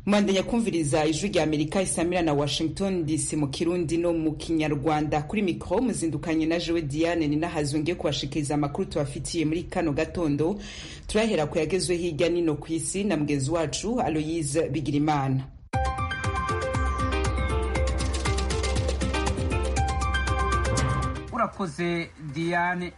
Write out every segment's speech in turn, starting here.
mwandanya kumviriza ijwi rya amerika isamira na washington dc mu kirundi no mu kinyarwanda kuri mikro muzindukanye na jewe diane ninahazwe ngiye kubashikiriza amakuru tubafitiye muri kano gatondo turahera ku yagezwe hirya nino ku isi na mugezi wacu aloyise bigirimana urakoze diane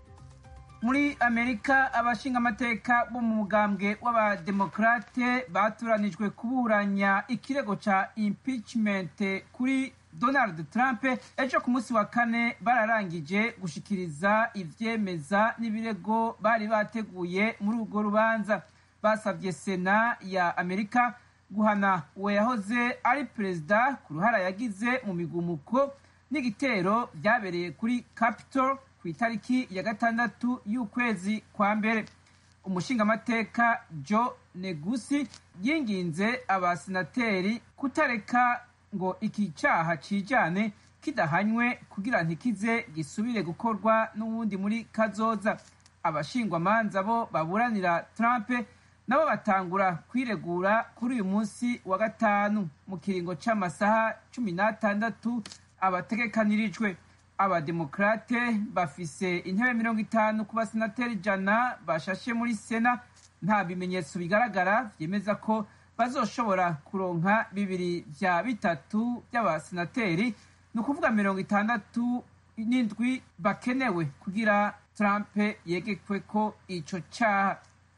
muri amerika abashingamateka bo mu mugambwe w'abademokrate batoranijwe kuburanya ikirego ca impeachment kuri donald trump ejo ku munsi wa kane bararangije gushikiriza ivyemeza n'ibirego bari bateguye muri urwo rubanza basabye sena ya amerika guhana uwo yahoze ari perezida ku ruhara yagize mu migumuko n'igitero byabereye kuri capitol ku itariki ya gatandatu y'ukwezi kwa mbere umushingamateka joe negusi yinginze abasenateri kutareka ngo iki cyaha cijane kidahanywe kugira ntikize gisubire gukorwa n'uwundi muri kazoza abashingwamanza bo baburanira trump nabo batangura kwiregura kuri uyu munsi wa gatanu mu kiringo c'amasaha cumi n'atandatu abategekanirijwe abademokrate bafise intebe mirongo itanu ku basenateri ijana bashashe muri sena nta bimenyetso bigaragara vyemeza ko bazoshobora kuronka bibiri vya bitatu vy'abasenateri ni ukuvuga mirongo itandatu n'indwi bakenewe kugira trump yegekwe ko ico caha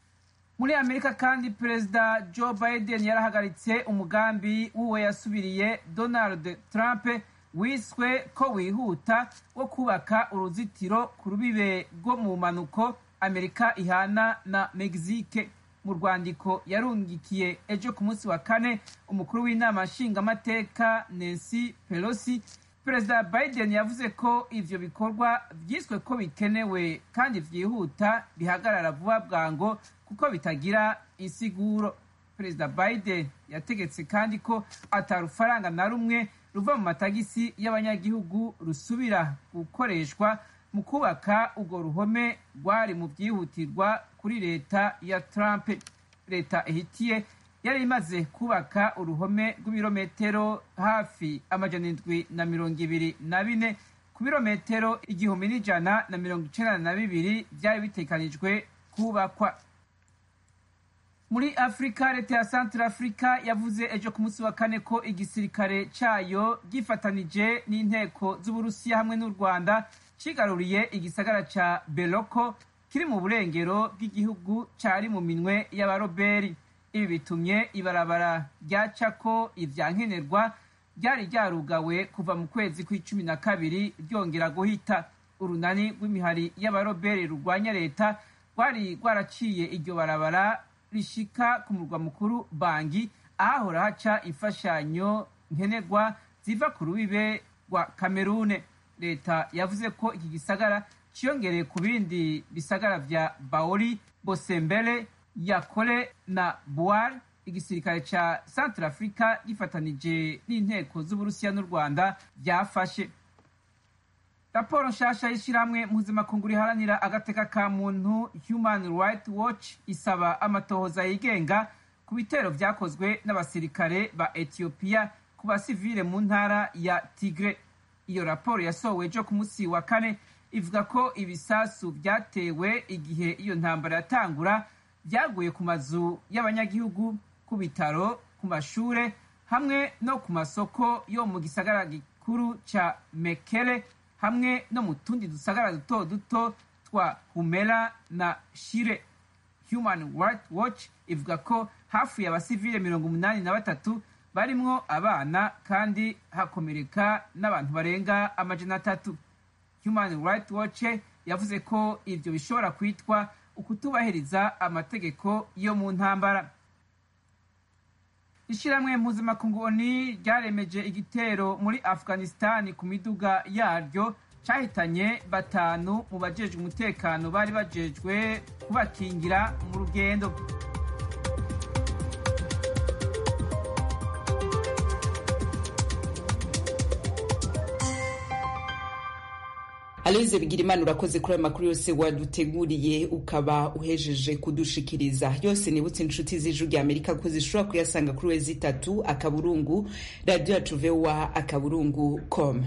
muri amerika kandi perezida joe biden yarahagaritse umugambi w'uwo yasubiriye donald trump wiswe ko wihuta wo kubaka uruzitiro ku rubibe rwo mu mpanuko amerika ihana na mexique mu rwandiko yarungikiye ejo ku munsi wa kane umukuru w'inama nshingamateka nancy pelosi perezida biden yavuze ko ivyo bikorwa vyiswe ko bikenewe kandi vyihuta bihagarara vuba bwango kuko bitagira insiguro perezida biden yategetse kandi ko atarufaranga na rumwe ruva mu matagisi y'abanyagihugu rusubira gukoreshwa mu kubaka urwo ruhome rwari mu byihutirwa kuri leta ya trump leta ihitiye yari imaze kubaka uruhome rw'ibirometero hafi amajana indwi na mirongo ibiri na bine ku birometero igihumbi n'ijana na mirongo icenda na bibiri byari bitekanijwe kubakwa muri afurika leta ya centre africa yavuze ejo ku munsi wa kane ko igisirikare cayo gifatanije n'inteko z'uburusiya hamwe n'u rwanda cigaruriye igisagara ca beloko kiri mu burengero bw'igihugu cari mu minwe y'abaroberi ibi bitumye ibarabara ryacako ivyankenerwa ryari ryarugawe kuva mu kwezi kw'icumi na kabiri ryongera guhita urunani rw'imihari y'abaroberi rurwanya leta rwari rwaraciye iryo barabara rishika ku murwa mukuru bangi ahahora haca imfashanyo nkenerwa ziva ku rubibe rwa kamerune leta yavuze ko iki gisagara ciyongereye ku bindi bisagara vya baori bosembele yakore na buar igisirikare ca centre africa gifatanije n'inteko z'uburusiya n'u rwanda vyafashe raporo nshasha y'ishirahamwe mpuzamakungu riharanira agateka ka muntu human right watch isaba amatohoza yigenga ku bitero vyakozwe n'abasirikare ba etiyopiya ku basivile mu ntara ya tigre iyo raporo yasohowe ejo ku munsi wa kane ivuga ko ibisasu vyatewe igihe iyo ntambara yatangura vyaguye ku mazu y'abanyagihugu ku bitaro ku mashure hamwe no ku masoko yo mu gisagara gikuru ca mekele hamwe no mu tundi dusagara duto duto twa humera na shire human rights watch ivuga ko hafi abasivile mirongo umunani na batatu barimwo abana kandi hakomereka n'abantu barenga amajana atatu human rights watch yavuze ko ivyo bishobora kwitwa ukutubahiriza amategeko yo mu ntambara ishyirahamwe mpuzamakungu oni ryaremeje igitero muri afghanistan ku miduga yaryo cyahitanye batanu mu bajejwe umutekano bari bajejwe kubakingira mu rugendo aloyize bigirimana urakoze kuri ayo makuru yose waduteguriye ukaba uhejeje kudushikiriza yose nibutse inshuti z'ijwi rya amerika ko zishobora kuyasanga kuri wezi itatu akaburungu radiyo yacu vowa akaburungu com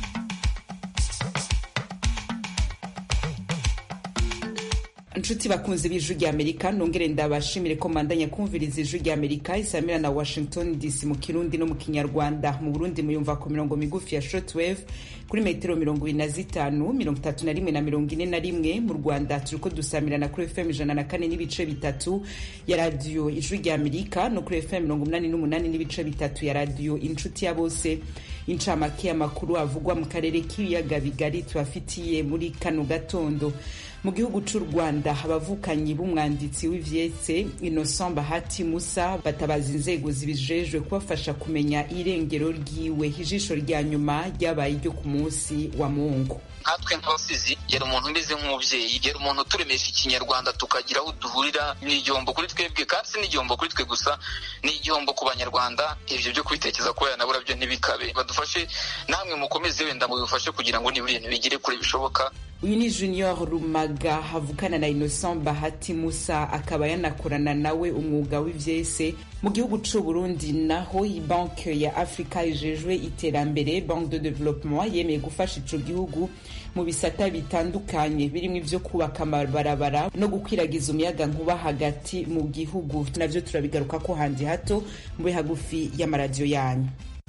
inshuti bakunze b'ijwi rya amerika nongere ndabashimire ko mandanya kumviriza ijwi rya amerika isamira na washington dc mu kirundi no mu kinyarwanda mu burundi muyumva ku mirongo migufi ya shortwave kuri metero mirongo ibiri na zitanu mirongo itatu na rimwe na mirongo ine na rimwe mu rwanda turiko dusamirana kuri fm ijana na kane n'ibice bitatu ya radiyo ijwi rya amerika no kuri fm mirongo umunani n'umunani n'ibice bitatu ya radiyo inshuti ya bose incamake y'amakuru avugwa mu karere k'ibiyaga bigari tubafitiye muri kano gatondo mu gihugu c'u rwanda abavukanyi b'umwanditsi w'ivyetse innocent bahati musa batabaza inzego zibijejwe kubafasha kumenya irengero ryiwe ijisho rya nyuma ryabaye iryo ku munsi wa mungu nkatwe nk'abasizi yari umuntu umeze nk'umubyeyi yari umuntu uturemesha ikinyarwanda tukagira aho duhurira ni igihombo kuri twebwe kandi si n'igihombo kuri twe gusa ni igihombo ku banyarwanda ibyo byo kubitekereza ko yanabura byo ntibikabe badufashe namwe mukomeze wenda mubifashe kugira ngo nibura ibintu bigire kure bishoboka uyu ni junior rumaga havukana na innocent bahati musa akaba yanakorana nawe umwuga w'ivyese mu gihugu c'u burundi naho banke ya afurika ijejwe iterambere banque de developement yemeye gufasha ico gihugu mu bisata bitandukanye birimo ivyo kubaka amabarabara no gukwiragiza umuyaga nkuba hagati mu gihugu navyo turabigaruka ko handi hato mube hagufi y'amaradiyo yanyu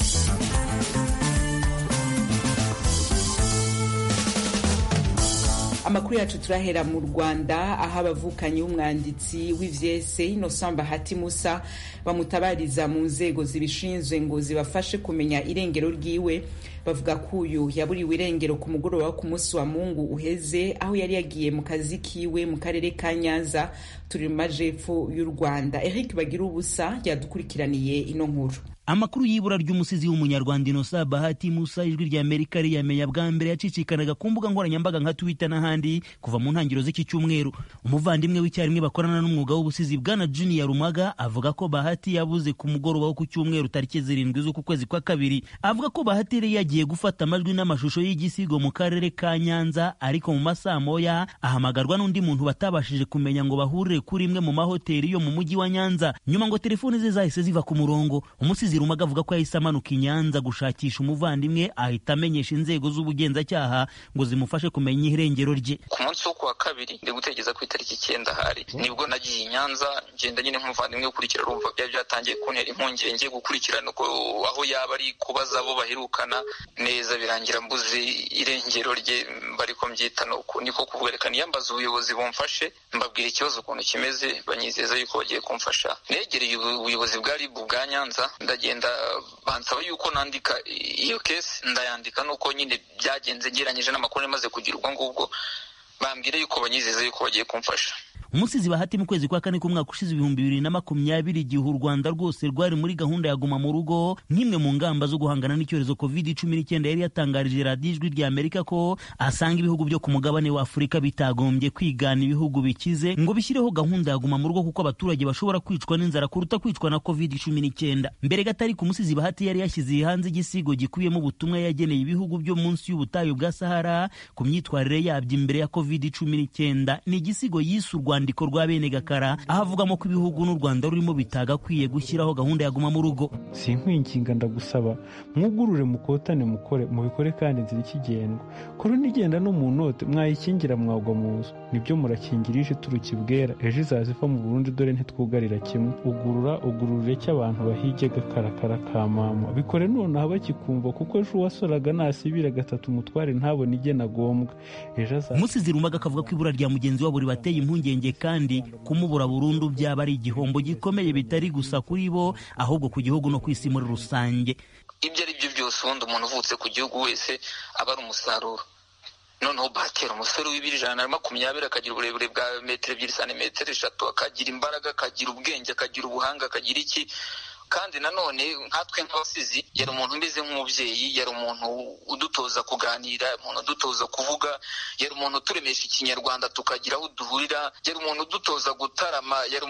amakuru yacu turahera mu rwanda aho abavukanyi b'umwanditsi w'ivyese innocent bahati musa bamutabariza mu nzego zibishinzwe ngo zibafashe kumenya irengero ryiwe bavuga ko uyu yaburiwe irengero ku mugoroba wo ku munsi wa mungu uheze aho yari yagiye mu kazi kiwe mu karere ka nyanza turi mu majepfo y'u rwanda eric bagira ubusa yadukurikiraniye ino nkuru amakuru y'ibura ry'umusizi w'umunyarwanda inosa bahati musa ijwi rya amerika riyamenya bwa mbere yacicikanaga ku mbuga nkoranyambaga nka twitter n'ahandi kuva mu ntangiriro z'iki cyumweru umuvandimwe w'icyarimwe bakorana n'umwuga w'ubusizi bwana junior rumaga avuga ko bahati yabuze ku mugoroba wo ku cyumweru tariki zirindwi z'uku kwezi kwa kabiri avuga ko bahati yari yagiye gufata amajwi n'amashusho y'igisigo mu karere ka nyanza ariko mu masaa moya ahamagarwa n'undi muntu batabashije kumenya ngo bahurire kuri imwe mu mahoteli yo mu mujyi wa nyanza nyuma ngo telefoni ze zahise ziva ku murongo umusizi Rumaga avuga ko yahise amanuka i Nyanza gushakisha umuvandimwe ahita amenyesha inzego z'ubugenzacyaha ngo zimufashe kumenya irengero rye ku munsi wo kuwa kabiri ndi gutegereza ku itariki icyenda hari nibwo nagiye i Nyanza ngenda nyine nk'umuvandimwe ukurikira urumva byari byatangiye kuntera impungenge gukurikirana uko aho yaba ari kubaza abo baherukana neza birangira mbuze irengero rye bariko mbyita nuko niko kuverekana iyambaza ubuyobozi bumfashe mbabwira ikibazo ukuntu kimeze banyizeza yuko bagiye kumfasha negereye ubuyobozi bwa ribu bwa Nyanza ndagenda bansaba yuko nandika iyo kesi ndayandika nuko nyine byagenze ngeranyije n'amakuru yamaze kugira ubwo ngubwo bambwira yuko banyizeza yuko bagiye kumfasha umusizi bahati mu kwezi kwa kane k'umwaka ushize ibihumbi bibiri na makumyabiri igihe u rwanda rwose rwari muri gahunda ya guma mu rugo nk'imwe mu ngamba zo guhangana n'icyorezo covid cumi n'icyenda yari yatangarije radiyo ijwi rya amerika ko asanga ibihugu byo ku mugabane wa afurika bitagombye kwigana ibihugu bikize ngo bishyireho gahunda ya guma mu rugo kuko abaturage bashobora kwicwa n'inzara kuruta kwicwa na covid cumi n'icyenda mbere gatari ku musizi bahati yari yashyize hanze igisigo gikubiyemo ubutumwa yageneye ibihugu byo munsi y'ubutayu bwa sahara ku myitwarire yabyo imbere ya covid cumi n'icyenda ni igisigo yise u rwanda rwandiko rwa bene gakara aho avugamo ko ibihugu n'u rwanda rurimo bitagakwiye gushyiraho gahunda ya guma mu rugo si inkwinginga ndagusaba mwugurure mukotane mukore mubikore kandi inzira ikigendwa korona igenda no mu note mwayikingira mwagwa mu nzu nibyo murakingira ije turukibwera ejo izaza iva mu burundi dore ntitwugarira kimwe ugurura ugururire cy'abantu bahige gakarakara ka mama bikore nonaha bakikumva kuko ejo uwasoraga nasibira gatatu umutware ntabone igena agombwa ejo azaza umusizi rumaga akavuga ko ibura rya mugenzi wabo ribateye impungenge kandi kumubura burundu byaba ari igihombo gikomeye bitari gusa kuri bo ahubwo ku gihugu no ku isi muri rusange ibyo ari byo byose ubundi umuntu uvutse ku gihugu wese aba ari umusaruro noneho batera umusore w'ibiri ijana na makumyabiri akagira uburebure bwa metero ebyiri santimetero eshatu akagira imbaraga akagira ubwenge akagira ubuhanga akagira iki kandi nanone nkatwe nk'abasizi yari umuntu umeze nk'umubyeyi yari umuntu udutoza kuganira umuntu udutoza kuvuga yari umuntu uturemesha ikinyarwanda tukagira aho duhurira yari umuntu udutoza gutarama yari umuntu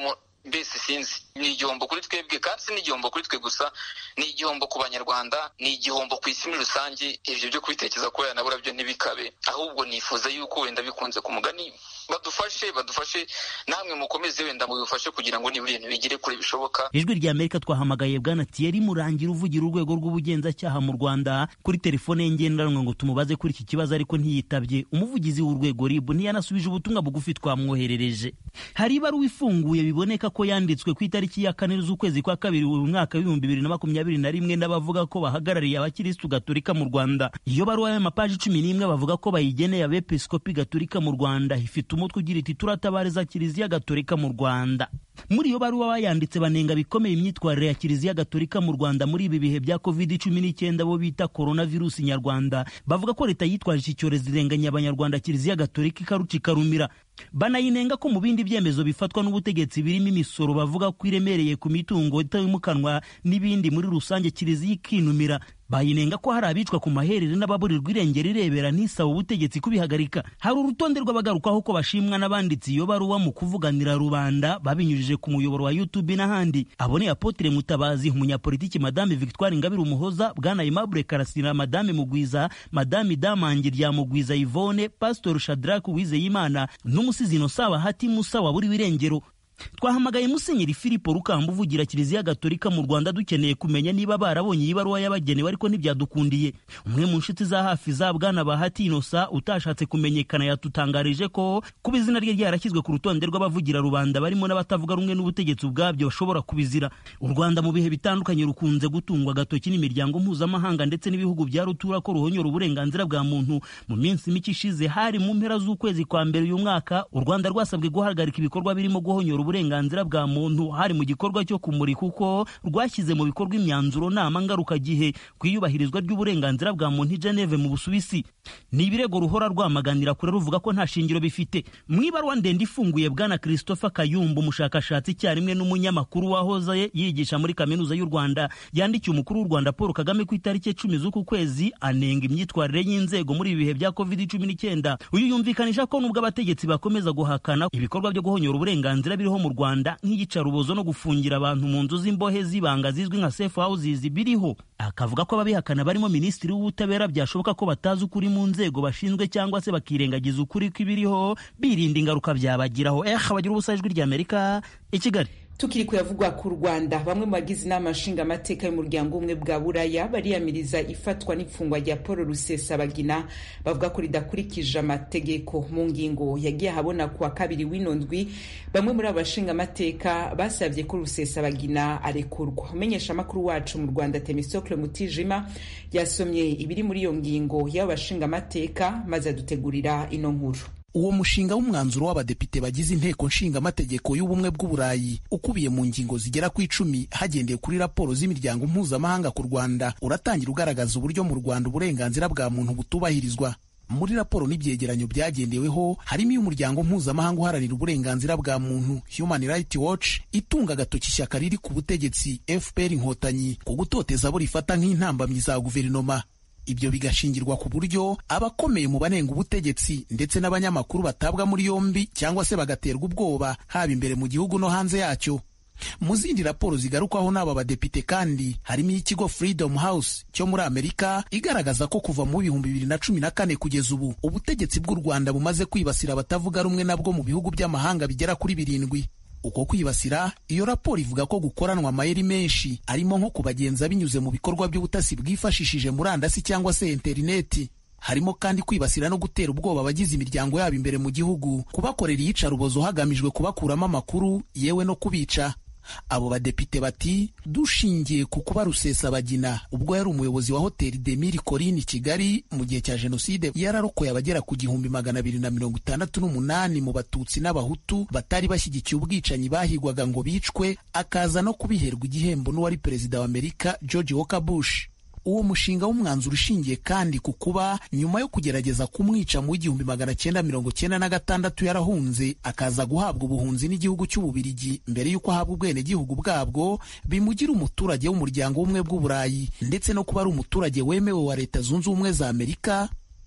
mbese sinzi ni igihombo kuri twebwe kandi si n'igihombo kuri twe gusa ni igihombo ku banyarwanda ni igihombo ku isi muri rusange ibyo byo kubitekereza ko yanabura byo ntibikabe ahubwo nifuza yuko wenda bikunze ku mugani badufashe badufashe namwe mukomeze wenda mubifashe kugira ngo nibura ibintu bigire kure bishoboka ijwi rya amerika twahamagaye bwana thierry murangira uvugira urwego rw'ubugenzacyaha mu rwanda kuri telefone ye ngendanwa ngo tumubaze kuri iki kibazo ariko ntiyitabye umuvugizi w'urwego rib ntiyanasubije ubutumwa bugufi twamwoherereje hari ibaruwa ifunguye biboneka ko yanditswe ku itariki ya kane z'ukwezi kwa kabiri mu mwaka w'ibihumbi bibiri na makumyabiri na rimwe n'abavuga ko bahagarariye abakirisitu gatolika mu rwanda iyo baruwa y'amapaji cumi n'imwe bavuga ko bayigeneye abepiskopi gatolika mu rwanda ifite umutwe ugira iti turatabariza kiliziya gatolika mu rwanda muri iyo baruwa bayanditse banenga bikomeye imyitwarire ya kiliziya gatolika mu rwanda muri ibi bihe bya covid cumi n'icyenda bo bita korona virusi nyarwanda bavuga ko leta yitwaje iki cyorezo irenganya abanyarwanda kiliziya gatolika ikaruca ikarumira banayinenga ko mu bindi byemezo bifatwa n'ubutegetsi birimo imisoro bavuga ko iremereye ku mitungo itimukanwa n'ibindi muri rusange kiliziya ikinumira bayinenga ko hari abicwa ku maherere n'ababurirwa irengero irebera ntisaba ubutegetsi kubihagarika hari urutonde rw'abagarukaho ko bashimwa n'abanditsi iyo baruwa mu kuvuganira rubanda babinyujije ku muyoboro wa youtube n'ahandi abo ni apotre mutabazi umunyapolitiki madame victoire ingabire umuhoza bwana aimable karasira madame mugwiza madame damangi rya mugwiza yvone pastor shadrack uwizeyimana n'umusizi inosa bahati musa waburiwe irengero twahamagaye musenyeri filipo rukamba uvugira kiliziya gatolika mu rwanda dukeneye kumenya niba barabonye iyi baruwa yabagenewe ariko ntibyadukundiye umwe mu nshuti za hafi za bwana bahati inosa utashatse kumenyekana yatutangarije ko kuba izina rye ryarashyizwe ku rutonde rw'abavugira rubanda barimo n'abatavuga rumwe n'ubutegetsi ubwabyo bashobora kubizira u rwanda mu bihe bitandukanye rukunze gutungwa agatoki n'imiryango mpuzamahanga ndetse n'ibihugu bya rutura ko ruhonyora uburenganzira bwa muntu mu minsi mike ishize hari mu mpera z'ukwezi kwa mbere uyu mwaka u rwanda rwasabwe guhagarika ibikorwa birimo guhonyora uburenganzira bwa muntu hari mu gikorwa cyo kumurika uko rwashyize mu bikorwa imyanzuro nama ngarukagihe ku iyubahirizwa ry'uburenganzira bwa muntu i Geneve mu Busuwisi ni ibirego ruhora rwamaganira kure ruvuga ko nta shingiro bifite mu ibaruwa ndende ifunguye bwana Christopher Kayumba umushakashatsi icyarimwe n'umunyamakuru wahoze yigisha muri kaminuza y'u Rwanda yandikiye umukuru w'u Rwanda Paul Kagame ku itariki cumi z'uku kwezi anenga imyitwarire y'inzego muri ibi bihe bya covid cumi n'icyenda uyu yumvikanisha ko nubwo abategetsi bakomeza guhakana ibikorwa byo guhonyora uburenganzira biriho mu Rwanda nk'iyicarubozo no gufungira abantu mu nzu z'imbohe z'ibanga zizwi nka safe houses biriho akavuga ko ababihakana barimo minisitiri w'ubutabera byashoboka ko batazi ukuri mu nzego bashinzwe cyangwa se bakirengagiza ukuri kw'ibiriho birinda ingaruka byabagiraho eh bagira ubusa ijwi ry'Amerika i Kigali tukiri kuyavugwa ku rwanda bamwe mu bagize inama nshingamateka y'umuryango umwe bwa buraya bariyamiriza ifatwa n'imfungwa rya paul rusesabagina bavuga ko ridakurikije amategeko mu ngingo yagiye ahabona kuwa kabiri w'ino ndwi bamwe muri abo bashingamateka basabye ko rusesabagina arekurwa umenyeshamakuru wacu mu rwanda temisocle mutijima yasomye ibiri muri iyo ngingo y'abo bashingamateka maze adutegurira ino nkuru uwo mushinga w'umwanzuro w'abadepite bagize inteko nshingamategeko y'ubumwe bw'uburayi ukubiye mu ngingo zigera ku icumi hagendeye kuri raporo z'imiryango mpuzamahanga ku rwanda uratangira ugaragaza uburyo mu rwanda uburenganzira bwa muntu butubahirizwa muri raporo n'ibyegeranyo byagendeweho harimo iy'umuryango mpuzamahanga uharanira uburenganzira bwa muntu human rights watch itunga agatoki ishyaka riri ku butegetsi fpr inkotanyi ku gutoteza abo rifata nk'intambamyi za guverinoma ibyo bigashingirwa ku buryo abakomeye mu banenga ubutegetsi ndetse n'abanyamakuru batabwa muri yombi cyangwa se bagaterwa ubwoba haba imbere mu gihugu no hanze yacyo mu zindi raporo zigarukwaho n'aba badepite kandi harimo iy'ikigo Freedom House cyo muri Amerika igaragaza ko kuva mu bihumbi bibiri na cumi na kane kugeza ubu ubutegetsi bw'u Rwanda bumaze kwibasira abatavuga rumwe nabwo mu bihugu by'amahanga bigera kuri birindwi uko kwibasira iyo raporo ivuga ko gukoranwa amayeri menshi arimo nko kubagenza binyuze mu bikorwa by'ubutasi bwifashishije murandasi cyangwa se interineti harimo kandi kwibasira no gutera ubwoba abagize imiryango yabo imbere mu gihugu kubakorera iyicarubozo hagamijwe kubakuramo amakuru yewe no kubica abo badepite bati dushingiye ku kuba rusesabagina ubwo yari umuyobozi wa hoteli demiri korini kigali mu gihe cya jenoside yararokoye abagera ku gihumbi magana abiri na mirongo itandatu n'umunani mu batutsi n'abahutu batari bashyigikiye ubwicanyi bahigwaga ngo bicwe akaza no kubiherwa igihembo n'uwari perezida wa amerika george walker bush uwo mushinga w'umwanzuro ushingiye kandi ku kuba nyuma yo kugerageza kumwica mu w'igihumbi magana cyenda mirongo cyenda na gatandatu yarahunze akaza guhabwa ubuhunzi n'igihugu cy'ububirigi mbere y'uko ahabwa ubwenegihugu bwabwo bimugira umuturage w'umuryango w'ubumwe bw'uburayi ndetse no kuba ari umuturage wemewe wa leta zunze ubumwe za amerika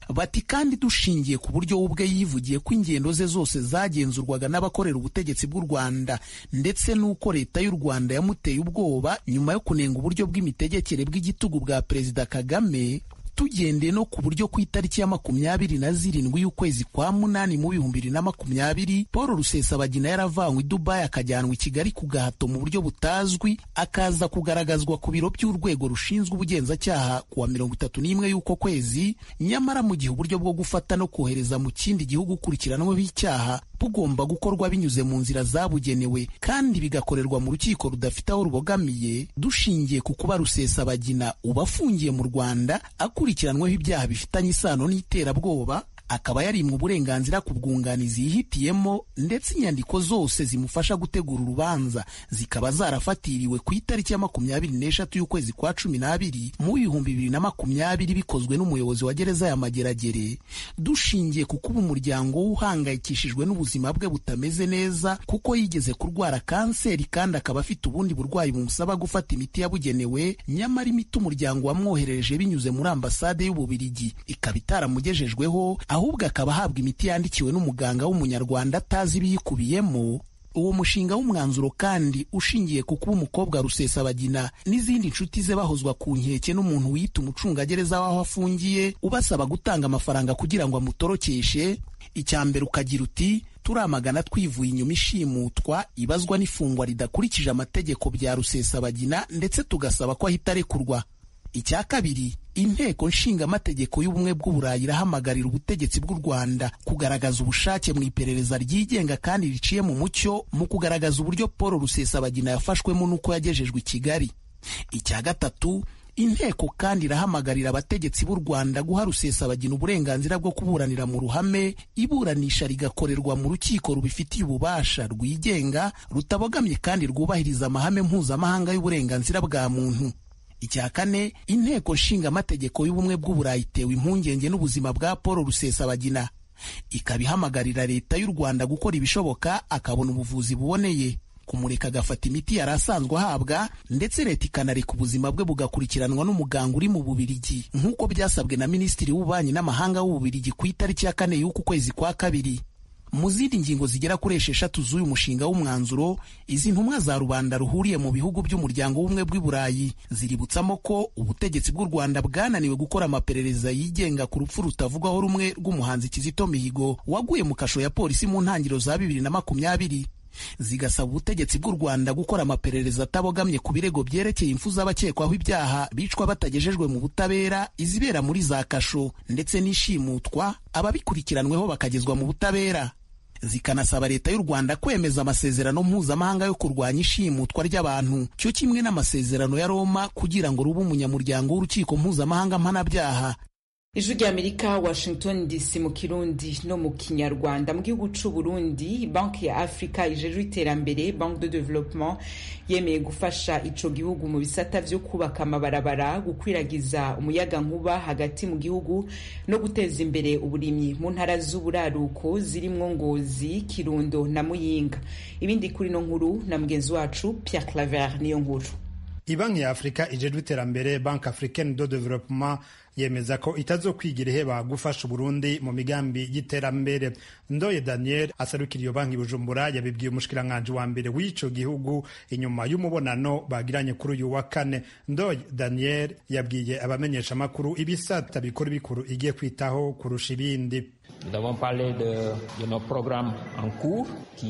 bati kandi dushingiye ku buryo we ubwe yivugiye ko ingendo ze zose zagenzurwaga n'abakorera ubutegetsi bw'u rwanda ndetse n'uko leta y'u rwanda yamuteye ubwoba nyuma yo kunenga uburyo bw'imitegekere bw'igitugu bwa perezida kagame tugendeye no ku buryo ku itariki ya makumyabiri na zirindwi y'ukwezi kwa munani mu bihumbi bibiri na makumyabiri paul rusesabagina yaravanywe i dubayi akajyanwa i kigali ku gahato mu buryo butazwi akaza kugaragazwa ku biro by'urwego rushinzwe ubugenzacyaha kuwa mirongo itatu n'imwe y'uko kwezi nyamara mu gihe uburyo bwo gufata no kohereza mu kindi gihugu ukurikiranweho icyaha bugomba gukorwa binyuze mu nzira zabugenewe kandi bigakorerwa mu rukiko rudafite aho rubogamiye dushingiye ku kuba rusesabagina uba afungiye mu rwanda akurikiranweho ibyaha bifitanye isano n'iterabwoba akaba yarimwe uburenganzira ku bwunganizi yihitiyemo ndetse inyandiko zose zimufasha gutegura urubanza zikaba zarafatiriwe ku itariki ya makumyabiri n'eshatu y'ukwezi kwa cumi n'abiri mu bihumbi bibiri na makumyabiri bikozwe n'umuyobozi wa gereza ya Mageragere dushingiye ku kuba umuryango we uhangayikishijwe n'ubuzima bwe butameze neza kuko yigeze kurwara kanseri kandi akaba afite ubundi burwayi bumusaba gufata imiti yabugenewe nyamara imiti umuryango wamwoherereje binyuze muri ambasade y'Ububirigi ikaba itaramugejejweho ahubwo akaba ahabwa imiti yandikiwe n'umuganga w'umunyarwanda atazi ibiyikubiyemo uwo mushinga w'umwanzuro kandi ushingiye ku kuba umukobwa rusesabagina n'izindi nshuti ze bahozwa ku nkeke n'umuntu wiyita umucungagereza w'aho afungiye ubasaba gutanga amafaranga kugira ngo amutorokeshe icya mbere ukagira uti turamagana twivuye inyuma ishimutwa ibazwa n'ifungwa ridakurikije amategeko bya rusesabagina ndetse tugasaba ko ahita arekurwa icya kabiri inteko nshingamategeko y'ubumwe bw'uburayi irahamagarira ubutegetsi bw'u rwanda kugaragaza ubushake mu iperereza ryigenga kandi riciye mu mucyo mu kugaragaza uburyo paul rusesabagina yafashwemo n'uko yagejejwe i kigali icya gatatu inteko kandi irahamagarira abategetsi b'u rwanda guha rusesabagina uburenganzira bwo kuburanira mu ruhame iburanisha rigakorerwa mu rukiko rubifitiye ububasha rwigenga rutabogamye kandi rwubahiriza amahame mpuzamahanga y'uburenganzira bwa muntu icya kane inteko nshingamategeko y'ubumwe bw'uburayi itewe impungenge n'ubuzima bwa paul rusesabagina ikaba ihamagarira leta y'u rwanda gukora ibishoboka akabona ubuvuzi buboneye kumureka agafata imiti yari asanzwe ahabwa ndetse leta ikanareka ubuzima bwe bugakurikiranwa n'umuganga uri mu bubirigi nk'uko byasabwe na minisitiri w'ububanyi n'amahanga w'ububirigi ku itariki ya kane y'uku kwezi kwa kabiri mu zindi ngingo zigera kuri esheshatu z'uyu mushinga w'umwanzuro izi ntumwa za rubanda ruhuriye mu bihugu by'umuryango w'ubumwe bw'i burayi ziributsamo ko ubutegetsi bw'u rwanda bwananiwe gukora amaperereza yigenga ku rupfu rutavugwaho rumwe rw'umuhanzi kizito mihigo waguye mu kasho ya polisi mu ntangiriro za bibiri na makumyabiri zigasaba ubutegetsi bw'u rwanda gukora amaperereza atabogamye ku birego byerekeye impfu z'abakekwaho ibyaha bicwa batagejejwe mu butabera izibera muri za kasho ndetse n'ishimutwa ababikurikiranweho bakagezwa mu butabera zikanasaba leta y'u rwanda kwemeza amasezerano mpuzamahanga yo kurwanya ishimutwa ry'abantu cyo kimwe n'amasezerano ya roma kugira ngo rube umunyamuryango w'urukiko mpuzamahanga mpanabyaha ijwi ry'amerika washington dc mu kirundi no mu kinyarwanda mu gihugu c'u burundi banki ya afurika ijejwe iterambere banque de developement yemeye gufasha ico gihugu mu bisata vyo kubaka amabarabara gukwiragiza umuyaga nkuba hagati mu gihugu no guteza imbere uburimyi mu ntara z'uburaruko zirimwo ngozi kirundo na muyinga ibindi kuri no nkuru na mugenzi wacu pierre claver niyo nkuru ibanki ya afurika ijejwe iterambere banke africaine de developement yemeza ko itazokwigira iheba gufasha uburundi mu migambi y'iterambere ndoye daniel asarukira iyo banki bujumbura yabibwiye umushikiranganji wa mbere w'ico gihugu inyuma y'umubonano bagiranye kuri uyu wa kane ndoye daniel yabwiye abamenyesha amakuru ibisata bikuru bikuru igiye kwitaho kurusha ibindi Nous avons parlé de, de nos programmes en cours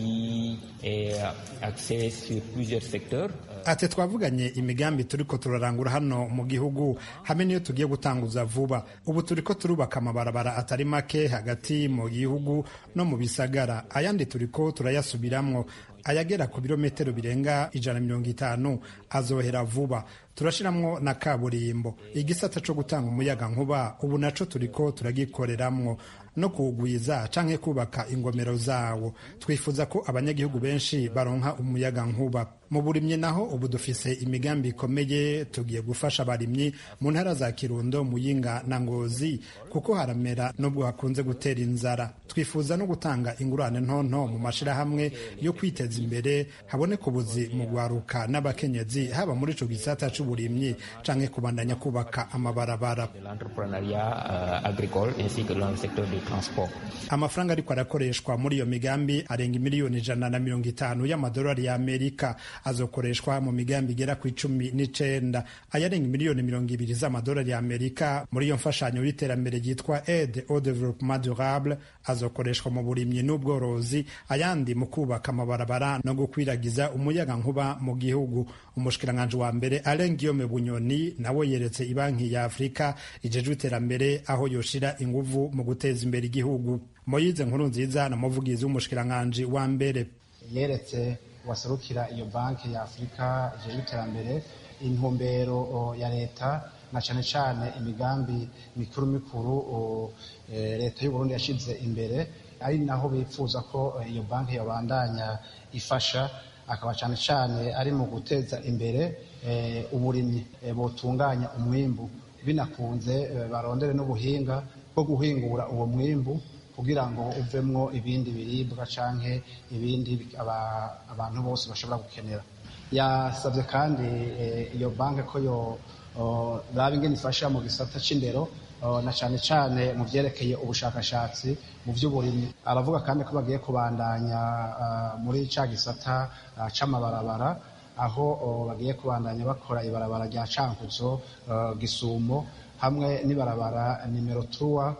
qui est axé sur plusieurs secteurs. ati twavuganye imigambi turiko turarangura hano mu gihugu hamwe niyo tugiye gutanguza vuba ubu turiko turubaka amabarabara atari make hagati mu gihugu no mu bisagara ayandi turiko turayasubiramwo ayagera ku birometero birenga ijana mirongo itanu azohera vuba turashiramwo na kaburimbo igisata co gutanga umuyaga nkuba ubu naco turiko turagikoreramwo no kuwugwiza canke kubaka ingomero zawo twifuza ko abanyagihugu benshi baronka umuyaga nkuba mu burimyi naho ubu dufise imigambi ikomeye tugiye gufasha abarimyi mu ntara za kirundo muyinga na ngozi kuko haramera nubwo hakunze gutera inzara twifuza no gutanga ingurane ntonto mu mashirahamwe yo kwiteza imbere haboneka ubuzi mu gwaruka n'abakenyezi haba muri ico gisata c'uburimyi c'uburimyi canke kubandanya kubaka amabarabara amafaranga ariko arakoreshwa muri iyo migambi arenga miliyoni ijana na mirongo itanu y'amadolari ya amerika azokoreshwa mu migambi igera ku icumi n'icenda ayarenga miliyoni mirongo ibiri z'amadolari ya amerika muri iyo mfashanyo y'iterambere ryitwa aide au développement durable azokoreshwa mu burimyi n'ubworozi ayandi mu kubaka amabarabara no gukwiragiza umuyaga nkuba mu gihugu umushikiranganji wa mbere Alain Guillaume Bunyoni nawe yeretse ibanki ya Afurika ijejwe iterambere aho yoshira inguvu mu guteza imbere igihugu Moyize nkuru nziza na muvugizi w'umushikiranganji wa mbere yeretse waserukira iyo banki ya Afurika ijejwe iterambere intumbero ya leta na cyane cyane imigambi mikuru mikuru leta y'u Burundi yashize imbere ari naho bifuza ko iyo banki yabandanya ifasha akaba cyane cyane ari mu guteza imbere uburimyi butunganya umwimbu binakunze barondere n'ubuhinga bwo guhingura uwo mwimbu kugira ngo uvemwo ibindi biribwa canke ibindi abantu bose bashobora gukenera yasabye kandi iyo banki ko yo raba ingene ifasha mu gisata c'indero na cyane cyane mu byerekeye ubushakashatsi mu by'uburimyi aravuga kandi ko bagiye kubandanya muri cya gisata c'amabarabara aho bagiye kubandanya bakora ibarabara rya cankuzo gisumo hamwe n'ibarabara nimero tuwa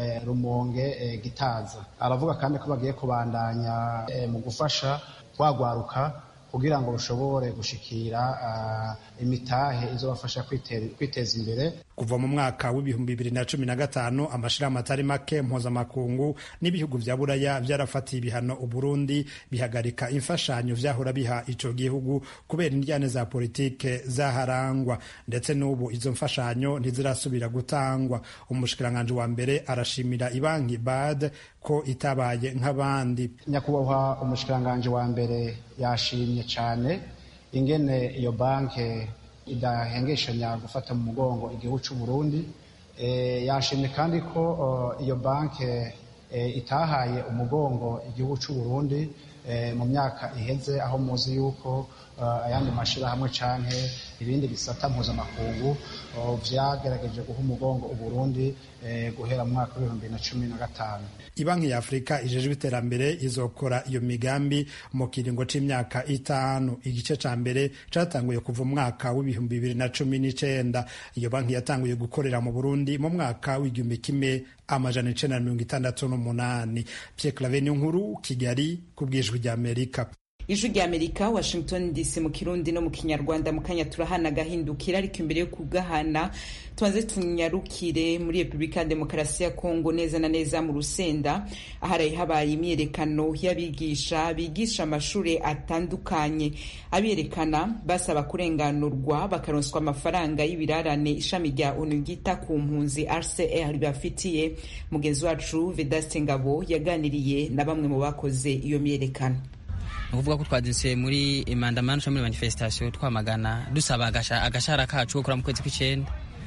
rumonge gitaza aravuga kandi ko bagiye kubandanya mu gufasha rwagwaruka kugira ngo rushobore gushikira imitahe izobafasha kwiteza imbere kuva mu mwaka w'ibihumbi bibiri na cumi na gatanu amashirahamwe atari make mpuzamakungu n'ibihugu vya buraya vyarafatiye ibihano uburundi bihagarika imfashanyo vyahora biha ico gihugu kubera indyane za politike zaharangwa ndetse n'ubu izo mfashanyo ntizirasubira gutangwa umushikiranganji wa mbere arashimira ibanki bad ko itabaye nk'abandi nyakubahwa umushikiranganji wa mbere yashimye cyane ingene iyo banki idahengeshanya gufata mu mugongo igihugu cy'u Burundi yashimye kandi ko iyo banki itahaye umugongo igihugu cy'u Burundi mu myaka iheze aho muzi yuko ayandi mashyirahamwe canke ibindi bisata mpuzamakungu vyagerageje guha umugongo uburundi guhera mu mwaka w'ibihumbi na cumi na gatanu ibanki ya afurika ijejwe iterambere izokora iyo migambi mu kiringo c'imyaka itanu igice ca mbere catanguye kuva umwaka w'ibihumbi bibiri na cumi n'icenda iyo banki yatanguye gukorera mu burundi mu mwaka w'igihumbi kimwe amajana icenda na mirongo itandatu n'umunani pierre claveni nkuru kigali ku bwijwi rya amerika ijwi rya amerika washington dc mu kirundi no mu kinyarwanda mu kanya turahana agahindukira ariko imbere yo kugahana tubanze tunyarukire muri repubulika ya demokarasi ya kongo neza na neza mu rusenda aharaye habaye imyiyerekano y'abigisha bigisha amashuri atandukanye abiyerekana basaba kurenganurwa bakaronswa amafaranga y'ibirarane ishami rya onu ryita ku mpunzi rcr ribafitiye mugenzi wacu vedaste ngabo yaganiriye na bamwe mu bakoze iyo myiyerekano ni ukuvuga ko twadutse muri mandamano cyangwa muri manifestation twamagana dusaba agashahara kacu ko gukora mu kwezi kw'icyenda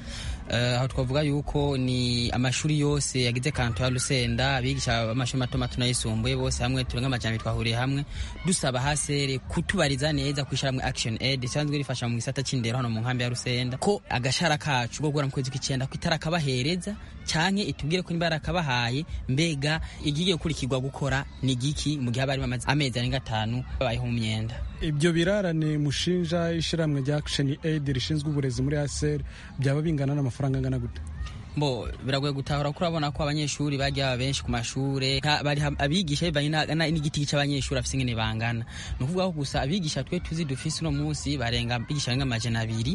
aho twavuga yuko ni amashuri yose yagize kanto ya Rusenda abigisha amashuri mato mato n'ayisumbuye bose hamwe turenga amajana twahuriye hamwe dusaba hasere kutubariza neza kwishira mu action aid isanzwe rifasha mu gisata c'indero hano mu nkambi ya Rusenda ko agashara kacu ko gukora mu kwezi kw'icenda kwitara kabahereza canke itubwire ko niba yarakabahaye mbega igiye gukurikirwa gukora ni giki mu gihe abari bamaze amezi arenga atanu babayeho mu myenda ibyo birarane mushinja ishiramwe rya action aid rishinzwe uburezi muri ASR byaba bingana n'amafaranga angana gute bo biragoye gutahura kuko urabona ko abanyeshuri bagiye baba benshi ku mashure bari abigisha bivanye n'igiti cy'abanyeshuri afise ingene bangana ni ukuvuga ko gusa abigisha twe tuzi dufise uno munsi barenga abigisha barenga amajana abiri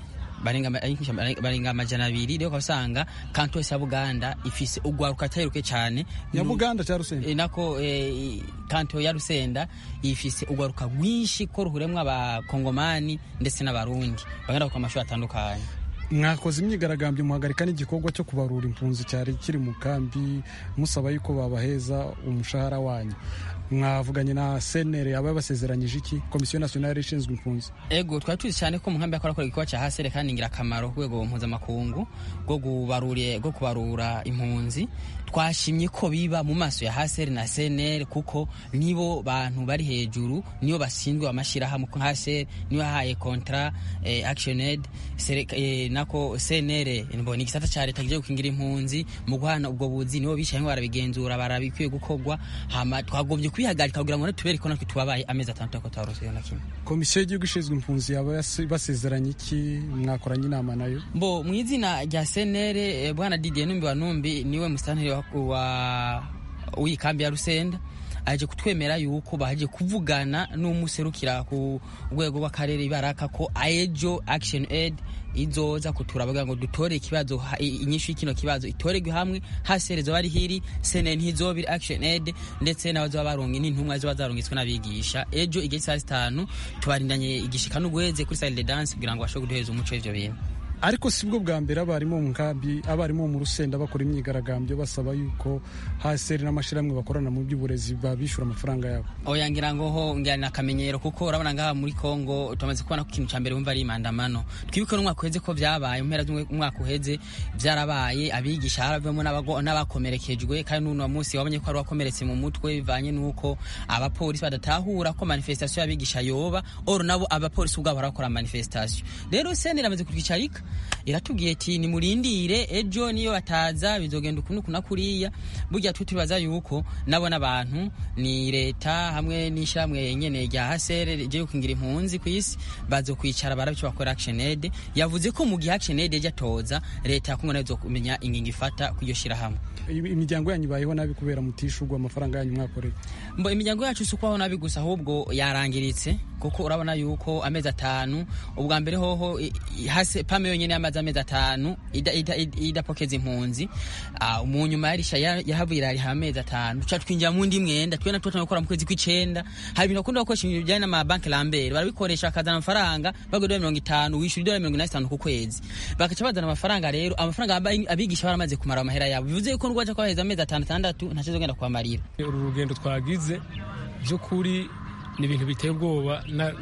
barenga amajana abiri rero ukasanga kanto ya buganda ifise ugwaruka ataheruke cyane ya buganda cya rusenda e, nako e, kanto ya rusenda ifise ugwaruka rwinshi ko ruhuremwo abakongomani ndetse n'abarundi bagenda ku mashuri atandukanye mwakoze imyigaragambyo muhagarika n'igikorwa cyo kubarura impunzi cyari kiri mu kambi musaba yuko babaheza umushahara wanyu mwavuganye na senere yaba yabasezeranyije iki komisiyo nasiyonari ishinzwe impunzi ego twari tuzi cyane ko umuhambi yakora akora igikorwa cya hasere kandi ingirakamaro ku rwego mpuzamakungu rwo kubarura rwo kubarura impunzi twashimye ko biba mu maso ya hasere na senere kuko nibo bantu bari hejuru nibo bashinzwe amashyirahamwe ko hasere nibo yahaye kontra eh, action aid eh, nako senere ni igisata cya leta kigiye gukingira impunzi mu guhana ubwo buzi nibo bicayemo barabigenzura barabikwiye gukorwa hama twagombye kwihagarika kugira ngo natubere ko natwe tubabaye amezi atandatu ko twarose na kimwe komisiyo y'igihugu ishinzwe impunzi yaba basezeranye iki mwakoranye inama nayo mbo mu izina rya senere bwana didier numbi wa numbi niwe musitanteri wa w'iyi kambi ya rusenda aje kutwemera yuko baje kuvugana n'umuserukira ku rwego rw'akarere baraka ko ejo action aid izoza kuturabaga ngo dutore ikibazo inyishu y'ikino kibazo itoregwe hamwe haserezo bari hiri sene ntizobiri action aid ndetse n'abazoba baronga n'intumwa ziba zarungitswe n'abigisha ejo igihe saa sitanu tubarindanye igishika n'ugweze kuri salle de danse kugira ngo bashobore kuduhereza umuco w'ivyo bintu ariko si bwo bwa mbere abarimu mu nkambi abarimu mu rusenda bakora imyigaragambyo basaba yuko haseri n'amashyirahamwe bakorana mu by'uburezi babishyura amafaranga yabo oya ngira ngo ho ngira ni akamenyero kuko urabona ngaha muri kongo tumaze kubona ko ikintu cya mbere wumva ari imandamano twibuke n'umwaka uheze ko byabaye mu mpera z'umwaka uheze byarabaye abigisha haravemo n'abakomerekejwe kandi n'uno munsi wabonye ko hari uwakomeretse mu mutwe bivanye n'uko abapolisi badatahura ko manifestation y'abigisha yoba oro nabo abapolisi ubwabo barakora manifestation rero sene iramaze kutwicarika iratubwiye ati nimurindire ejo niyo bataza bizogenda ukuntu kuna kuriya burya twe tubaza yuko nabo n'abantu ni leta hamwe n'ishyirahamwe nyene rya hasere rije gukingira impunzi ku isi bazo kwicara barabe icyo bakora action aid yavuze ko mu gihe action aid yaje atoza leta yakumwe nayo kumenya ingingo ifata ku iyo shyirahamwe imiryango yanyu ibayeho nabi kubera mutishurwa amafaranga yanyu mwakoreye mbo imiryango yacu si ukwaho nabi gusa ahubwo yarangiritse kuko urabona yuko amezi atanu ubwa mbere hoho hase pame yonyene yamaze amezi atanu idapokeza impunzi mu nyuma yarisha yahavuye irariha amezi atanu tuca twinjira mu ndi mwenda twe natwo tunakora mu kwezi kw'icenda hari ibintu bakunda gukoresha ibintu bijyanye n'amabanki lambere barabikoresha bakazana amafaranga bagura mirongo itanu wishyura idolari mirongo inani zitanu ku kwezi bagaca bazana amafaranga rero amafaranga abigisha baramaze kumara amahera yabo bivuze yuko nurwaje kwaheza amezi atanu atandatu ntacyo zogenda kubamarira uru rugendo twagize by'ukuri ni ibintu biteye ubwoba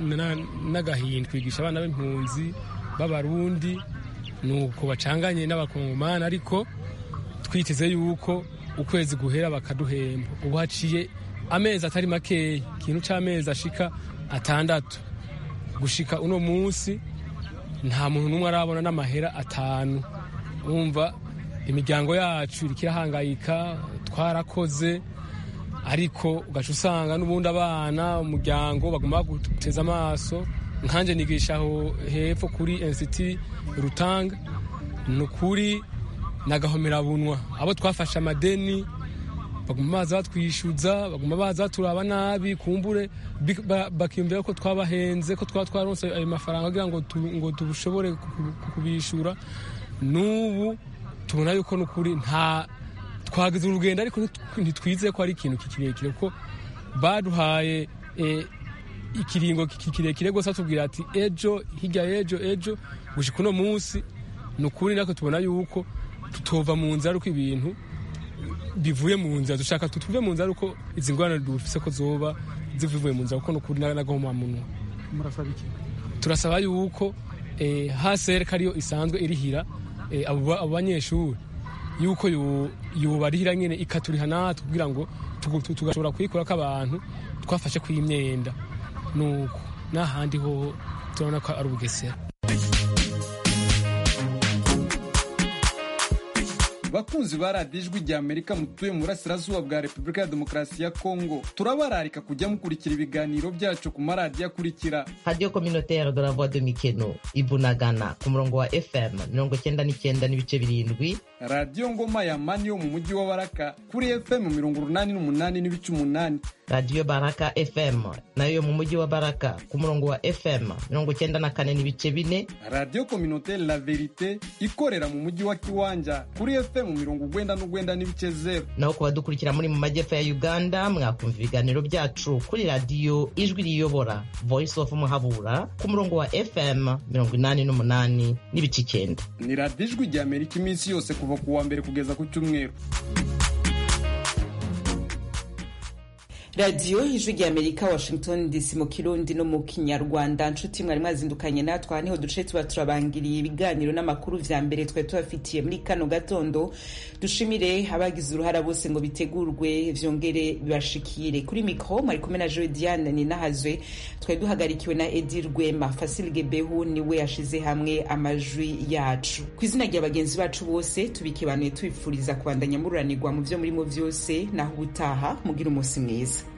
n'agahinda twigisha abana b'impunzi b'abarundi ni uko bacanganye n'abakongomani ariko twiteze yuko ukwezi guhera bakaduhemba ubu haciye amezi atari makeya ikintu cy'amezi ashika atandatu gushika uno munsi nta muntu n'umwe arabona n'amahera atanu wumva imiryango yacu iriko irahangayika twarakoze ariko ugaca usanga n'ubundi abana umuryango baguma baguteza amaso nkanje nigisha aho hepfo kuri insiti rutanga ni ukuri nagahomerabunwa abo twafashe amadeni baguma baza batwishyuza baguma baza baturaba nabi kumbure bakiyumvira ko twabahenze ko twaba twaronse ayo mafaranga kugira ngo ngo dushobore kubishyura n'ubu tubona yuko ni ukuri nta twagize urugendo ariko ntitwizeye ko ari ikintu kirekire kuko baduhaye ikiringo kirekire rwose batubwira ati ejo hirya y'ejo ejo gushika uno munsi ni ukuri natwe tubona yuko tutova mu nzira ariko ibintu bivuye mu nzira dushaka tutuve mu nzira ariko izi ngorane dufise ko zoba zivuye mu nzira kuko ni ukuri n'agahomamunwa murasaba iki turasaba yuko hasere ko ariyo isanzwe irihira abo banyeshuri yuko yobarihira nyine ikaturiha natwe kugira ngo tugashobora kuyikura ko abantu twafashe ku imyenda nuko n'ahandi ho turabona ko ari ubugesera bakunzi ba radiyo ijwi rya amerika mutuye mu burasirazuba bwa repubulika ya demokarasi ya kongo turabararika kujya mukurikira ibiganiro byacu ku maradiyo akurikira radiyo kominotere de la voix de mikeno ibunagana ku murongo wa fm mirongo cyenda n'icyenda n'ibice birindwi radiyo ngoma ya mani yo mu mujyi wa baraka kuri fm mirongo urunani n'umunani n'ibice umunani radiyo baraka fm nayo yo mu mujyi wa baraka ku murongo wa fm mirongo cyenda na kane n'ibice bine radiyo kominotere la verite ikorera mu mujyi wa kiwanja kuri fm mu mirongo ugwenda n'ugwenda n'ibice zero naho ku badukurikira muri mu majyepfo ya uganda mwakumva ibiganiro byacu kuri radiyo ijwi riyobora voice of muhabura ku murongo wa fm mirongo inani n'umunani n'ibice icyenda ni radiyo ijwi rya amerika iminsi yose kuva ku wa mbere kugeza ku cyumweru radiyo ijwi rya amerika washington dc mu kirundi no mu kinyarwanda nshuti mwari mwazindukanye natwe aha niho duce tuba turabangiriye ibiganiro n'amakuru vya mbere twari tubafitiye muri kano gatondo dushimire abagize uruhara bose ngo bitegurwe vyongere bibashikire kuri mikro mwari kumwe na joe diane ninahazwe twari duhagarikiwe na edi rwema fasil gebehu niwe yashize hamwe amajwi yacu ku izina rya bagenzi bacu bose tubikibanuye tubifuriza kubandanya mururanirwa mu vyo murimo vyose naho ubutaha mugira umunsi mwiza